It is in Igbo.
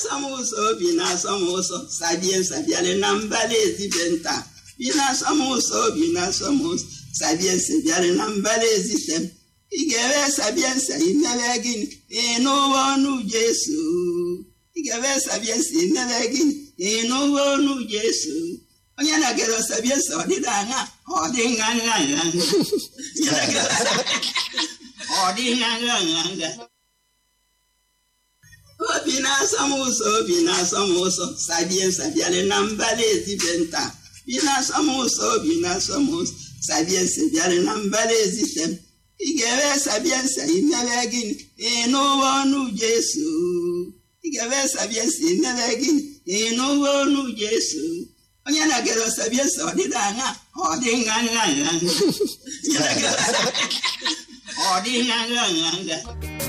na-asọ m ụzọ obi na-asọ m ụzọ sabie sabiale na mbala ezibe nta bi na-asọ m ụzọ obi na-asọ m ụzọ sabie sabiale na mbala ezite m ị ga-ewe sabie nsa imebe gịnị ịnụwa ọnụ Jesu ị ga-ewe sabie nsa imebe gịnị ịnụwa ọnụ Jesu onye na-agara sabie nsa ọdịda anya ọ dị nha nha nha nha ọ dị nha nha nha nha obi na-asọ m ụzọ obi na-asọ m ụzọ sabie sabiale na mbala ezibe nta bi na-asọ m ụzọ obi na-asọ m ụzọ sabie sabiale na mbala ezite m ị ga-ewe sabie nsa imebe gịnị ịnụwa ọnụ Jesu ị ga-ewe sabie nsa imebe gịnị ịnụwa ọnụ Jesu onye na-agara sabie nsa ọdịda anya ọ dị nha nha nha nha ọ dị nha nha nha nha